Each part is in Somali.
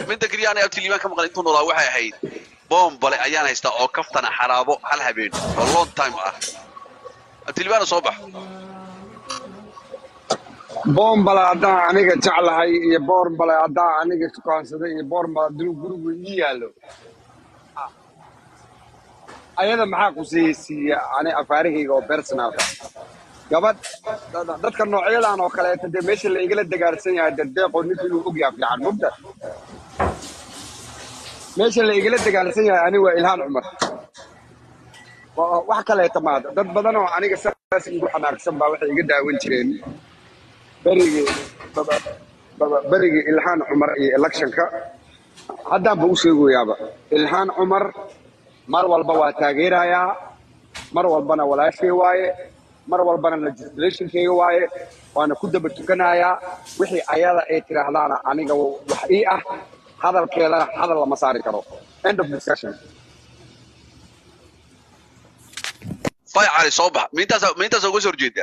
midda keliya anay abtiliimaan ka maqan intuu noolaa waxay ahayd boombale ayaan haystaa oo kaftana xaraabo hal habeen oo long time ah abtiliimaana soo bax boombale haddaan aniga jeclahay iyo boombale haddaan aniga tukaansaday iyo boombale hadduu gurigu ii yaallo ayada maxaa ku siisiiya ani afaarihayga oo personalka gabadh dad- dadka noocyadan oo kaleeta dee meesha la igala dagaarsan yahay dardeeqoo ninka inuu ogyaha fiican mugta meesha la igala dagaalsan yahay ani waa ilhaan cumar Wa- wax kaleeta maada dad badan oo aniga saas igu xanaaqsan baa waxay iga daawan jireen berigii baba- baba- berigii ilhaan cumar iyo electionka haddaanba u sheegoyaaba ilhaan cumar mar walba waa taageerayaa mar walbana walaashey waaye mar walbana legislationkeyga waaye waana ku daba tukanayaa wixii ayada ay tiraahdaana aniga wax ii ah hadalkeedana hadal lama saari karo end of discussion fay cali soo bax miintaasa miintaasa uga soo horjeedaa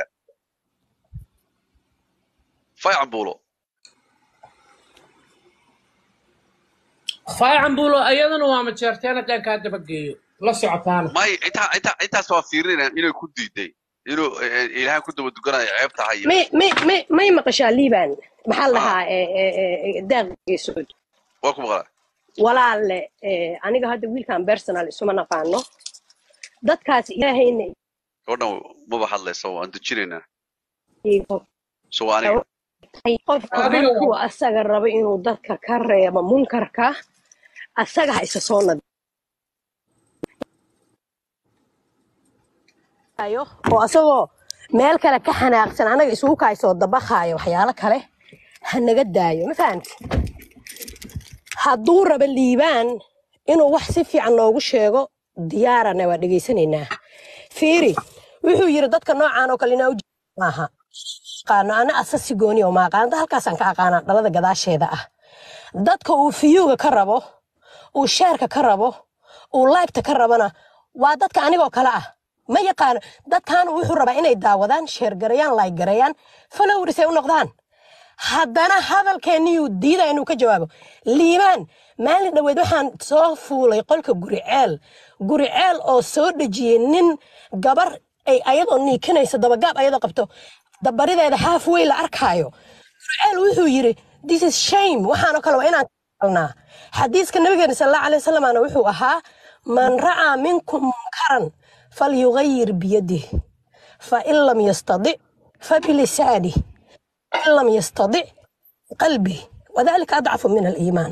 fay cambuulo faacan buulo ayadana waa majeerteen haddaan kaa dabageeyo la socotaana may intaa intaa intaas waa fiirinayaan inay ku diiday inuu eh, ilaahay ku daba dukanayo ceeb tahay may may may may maqashaa liibaan maxaa la dhahaa eh, eh, eh, daaq geesood waa ku maqlaa walaalle eh, aniga hadda wiilkan personal isuma naqaano dadkaas ilaahayna gabadhan maba hadlayso waan dejinaynaa iigo so waa aniga tahay qofka adiga markuu asaga rabo inuu dadka ka reebo munkarka asaga ha isa soo nadiifiyo oo asagoo meel kale ka xanaaqsan anaga isugu kaysoo dabaqaayo waxyaalo kale ha naga daayo ma fahamti hadduu rabo liibaan inuu wax si fiican noogu sheego diyaarana waa dhegaysanaynaa fiiri wuxuu yiri dadka noocaan oo kale inaa ujeeda maaha aqaano ana asasi gooni oo maaqaanta halkaasaan ka aqaanaa dhalada gadaasheeda ah dadka uu fiyuuga ka rabo uu sheerka ka rabo uu laybta ka rabana waa dadka anigoo kale ah ma yaqaano dadkan wuxuu rabaa inay daawadaan sheergarayaan laaygarayaan followers ay u noqdaan haddana hadalkeenniyuu diidaya inuu ka jawaabo liibaan maalin dhoweed waxaan soo fuulay qolka guriceel guriceel oo soo dhejiyey nin gabar ay ayadoo niikinaysa dabagaab ayadoo qabto dabarideeda halfway la arkaayo guriceel wuxuu yiri this is shame waxaanoo kale waa inaan kalnaa xadiiska nabigeena sal allahu alay wasalamana wuxuu ahaa man ra'aa minkum munkaran falyugayir biyadih fain lam yastadic fabilisanih in lam yastadic qalbi wadalika adcafu min aliimaan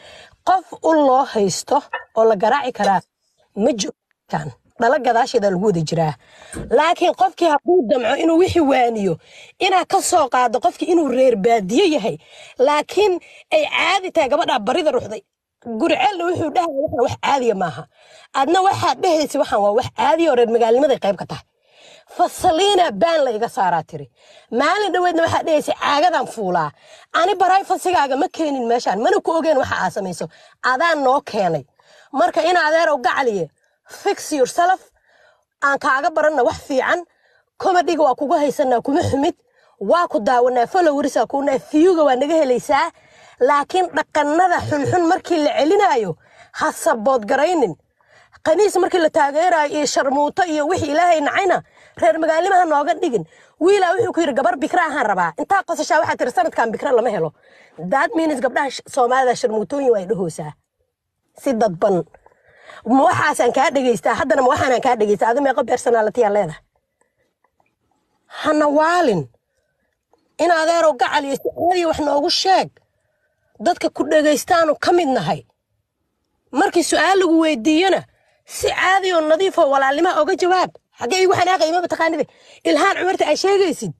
qof u loo haysto oo la garaaci karaa ma joogtaan dhala gadaasheeda lagu wada jiraa laakiin qofkii hadduu damco inuu wixii waaniyo inaa ka soo qaado qofkii inuu reer baadiye yahay laakiin ay caadi tahay gabadhaa barida ruxday guriceelna wuxuu dhahaya waxaan wax caadiya maaha adna waxaad dhehaysa waxaan waa wax caadiya oo reer magaalnimaday qayb ka tahay fasaliina baan la iga saaraa tiri maalin dhoweedna waxaa dhehaysa caagadan fuulaa ani baray fasigaaga ma keenin meeshaan mana ku ogeen waxa aa samayso adaan noo keenay marka in adeerow gacaliye fix yourself aan kaaga baranna wax fiican komadiga waa kugu haysanaa kuma xumid waa ku daawanaa followrisa kunaa fiyuga waa naga helaysaa laakiin dhaqannada xunxun markii la celinaayo ha saboodgaraynin qaniis markii la taageerayo iyo sharmuuto iyo wixii ilaahay nacayna reer magaalnimaha nooga dhigin wiilaa wuxuu ku yidhi gabar bikra ahaan rabaa intaa qosashaa waxaa tiri sanadkan bikra lama helo that means gabdhaha sh- soomaalida sharmuutooyin waa dhahoosaa si dadban ma waxaasaan kaa dhegaystaa haddana ma waxaanaan kaa dhegaystaa adi meeqo personality-aa leedahay hana waalin in adeerow gacal iyo si caadiya wax noogu sheeg dadka ku dhegaystaanu ka mid nahay markii su-aal lagu weydiiyana si caadi oo nadiif oo walaalnima oga jawaab xaggee igu xanaaqay ma taqaanide ilhaan cumarta ay sheegaysid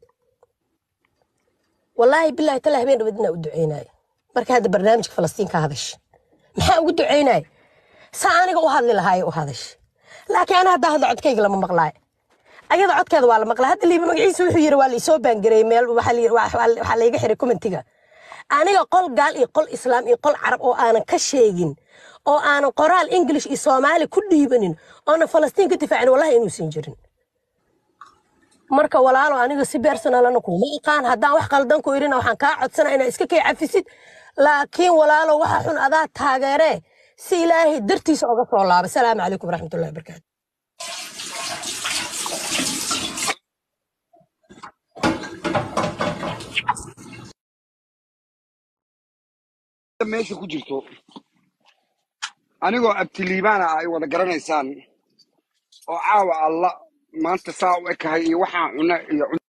wallaahi bilaahi tala habeen dhaweed inaa u duceynayo marka hadda barnaamijka falastiin ka hadash maxaa ugu duceynaya saa aniga u hadli lahaayo u hadash laakiin ana haddaa hadla codkayga lama maqlaayo ayada codkeeda waa la maqlaa hadda liiba magaciisa wuxuu yiri waa laisoo baangareeyey meel waxaa la yiri- waa- waa- waxaa layga xiray commentiga aniga qol gaal iyo qol islaam iyo qol carab oo aanan ka sheegin oo aanan qoraal english iyo soomaali ku dhiibanin oonan falastiin ka difaacin wallahi inuusan jirin marka walaalo aniga si personalana kuma aqaan haddaan wax qaldan ku irina waxaan kaa codsana inaa iska kay cafisid laakiin walaalo waxa xun adaa taageeree si ilaahay dartiisa oga soo laaba salaamu calaykum waraxmatullahi wabarakaatu meesha ku jirto anigoo abtiliibaana ay wada garanaysaan oo caawa alla maanta saa u ekahay iyo waxaan cuna iyo